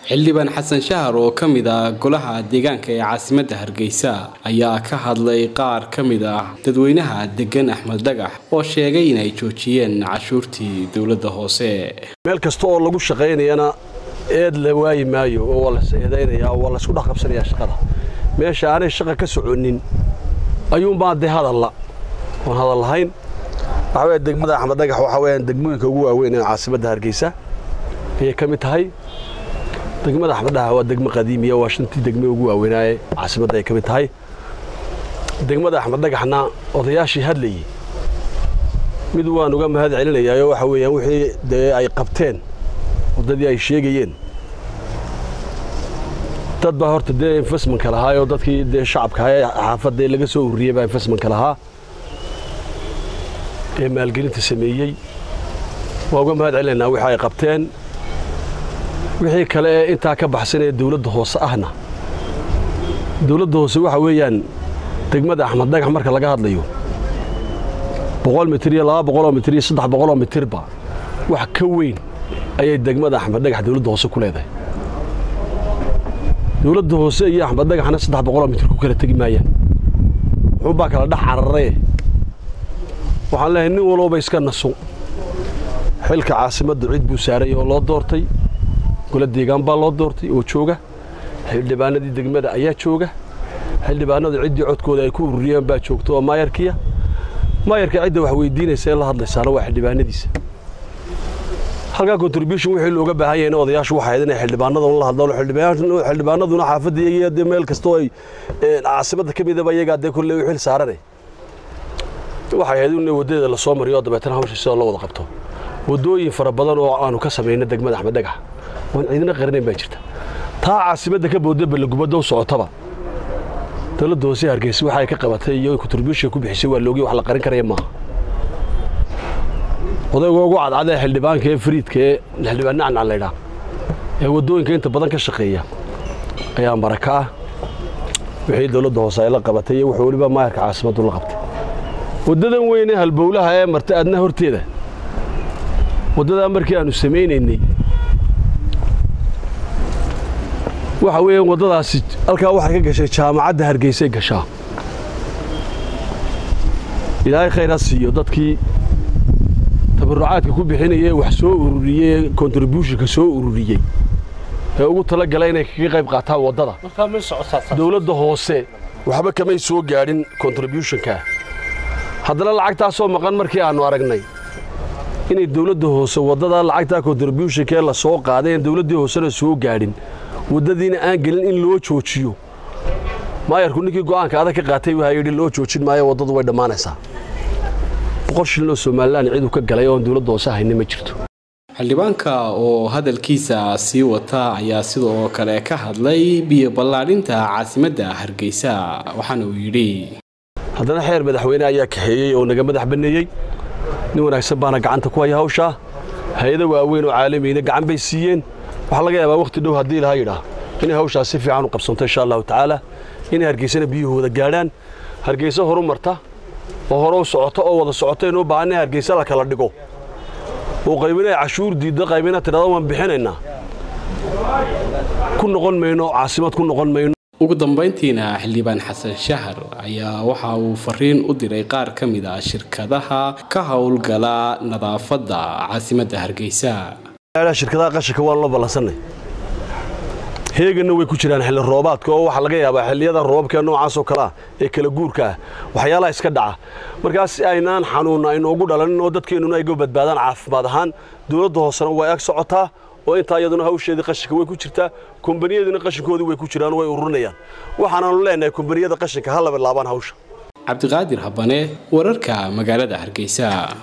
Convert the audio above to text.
xildhibaan xasan shahar oo ka mid ah golaha deegaanka ee caasimadda hargeysa ayaa ka hadlay qaar ka mid ah dadweynaha degan axmed dhagax oo sheegay inay joojiyeen cashuurtii dowladda hoose meel kasta oo lagu shaqaynayana eed la waayi maayo oo waa las eedaynayaa oo waa laysku dhexqabsanayaa shaqada meesha aanay shaqa ka soconin ayuunbaa dee hadalla oon hadal lahayn waxaa weya degmada axmed dhagax waxaa weyaan degmooyinka ugu waaweyn ee caasimadda hargeysa ayay ka mid tahay degmada axmed dhagax waa degmo qadiimiya waa shantii degme ugu waaweynaaye caasimadda ay ka mid tahay degmada axmed dhagaxna odayaashii hadlayey mid waan uga mahad celinayaayo waxa weeyaan wixii dee ay qabteen waddadii ay sheegayeen dad baa horta dee infasmanka lahaayoo dadkii dee shacabka ee xaafadda laga soo ururiyey baa infasmanka lahaa ee maalgelinta sameeyey waa uga mahad celinaynaa wixii ay qabteen wixii kale ee intaa ka baxsanee dawladda hoose ahna dawladda hoose waxa weeyaan degmada axmed dhagax marka laga hadlayo boqol mitir iyo laba boqoloo mitir iyo saddex boqoloo mitirba wax ka weyn ayay degmada axmed dhagax dawladda hoose ku leedahay dawladda hoose iyo axmed dhagaxna saddex boqoloo mitir ku kala tegi maayaan wuxuunbaa kala dhex cararee waxaan leeyahay nin walooba iska naso xilka caasimadda cid buu saaray oo loo doortay gole deegaan baa loo doortay oo jooga xildhibaanadii degmada ayaa jooga xildhibaanadu ciddii codkooda ay ku ururiyeen baa joogta oo maayarkiya maayarka cidda wax weydiinaysa ee la hadlaysaana waa xildhibaanadiisa halkaa contribution wixii looga baahan yahay odayaashu waxay ahayd inay xildhibaanada la hadlaan xildhibaanaduna xaafadda iyaga dee meel kastoo ay caasimadda ka midaba iyagaa dee kolley u xil saarane waxay ahayd in waddadeeda lasoo mariyo dabeetana hawsha sidoo la wada qabto waddooyin fara badan oo aanu ka samayna degmada axmed dhagax oon ciidina qarinayn baa jirta taa caasimadda ka booda ballagubadda u socotaba dowladda hoose hargeysa waxay ka qabatay iyo contribution ku bixisay waa loogiy wax la qarin karaya maaha odayga ugu cadcad ee xildhibaanka ee fariidka ee xildhibaan nacnac laydhaa ee waddooyinka inta badan ka shaqeeya ayaa maraka ah wixii dowladda hoose ay la qabatay iyo wuxuu weliba maayarka caasimaddu la qabtay waddadan weyn ee halbowlaha ee marta adna horteeda waddadaa markii aanu samaynaynay waxa weeyaan waddadaasi halkaa waxay ka gashay jaamacadda hargeysay gashaa ilaahay khayr ha siiyo dadkii tabarucaadka ku bixinaya ee wax soo ururiyey ee contributionka soo ururiyey ee ugu tala galay inay kaga qayb qaataan waddada dowladda hoose waxba kamay soo gaadhin contributionka haddana lacagtaasoo maqan markii aannu aragnay inay dawladda hoose waddada lacagtaa contributionka ee la soo qaaday en dawladdii hoosena soo gaadhin waddadiina aan gelin in loo joojiyo maayarku ninkii go'aanka adag ka qaatay waxaa yidhi loo joojin maayo waddadu way dhammaanaysaa boqol shilin oo somalilan ciduu ka galay oon dawladda hoose hayni ma jirto xildhibaanka oo hadalkiisa sii wata ayaa sidoo kale ka hadlay biyo ballaadhinta caasimadda hargeysa waxaana uu yidhi haddana xeer madaxweyne ayaa kaxeeyey oo naga madax banneeyey nin wanaagsan baana gacanta ku haya hawshaa hay-ado waaweyn oo caalamiina gacan bay siiyeen waxaa laga yaabaa wakhti dhow haddii ilaha yidhaah inay hawshaas si fiican u qabsanto insha allahu tacaala inay hargeysana biyuhooda gaadhaan hargeysa horu marta oo hore u socoto oo wada socoto inuu baahan in hargeysa la kala dhigo oo qaybina ay cashuur diiddo qaybina tidhahdo waan bixinaynaa ku noqon mayno caasimad ku noqon mayno ugu dambayntiina xildhibaan xasan shahar ayaa waxa uu fariin u diray qaar ka mid ah shirkadaha ka howlgala nadaafadda caasimadda hargeysa shirkadaha qashinka waan loo ballansanay heeganna way ku jiraan xilli roobaadka oo waxaa laga yaabaa xilliyada roobabka noocaasoo kale ah ee kala guurka ah waxyaalaha iska dhaca markaas si aynaan xanuunna aynoogu dhalanin oo dadkeennuna ayga badbaadaan caafimaad ahaan dowladda hoosena way ag socotaa oo intaa iyaduna hawsheedii qashinka way ku jirtaa kombaniyaduna qashinkoodii way ku jiraan way ururinayaan waxaanaanu leenahay kombaniyada qashinka ha laba laabaan hawsha cabdiqaadir habane wararka magaalada hargeysa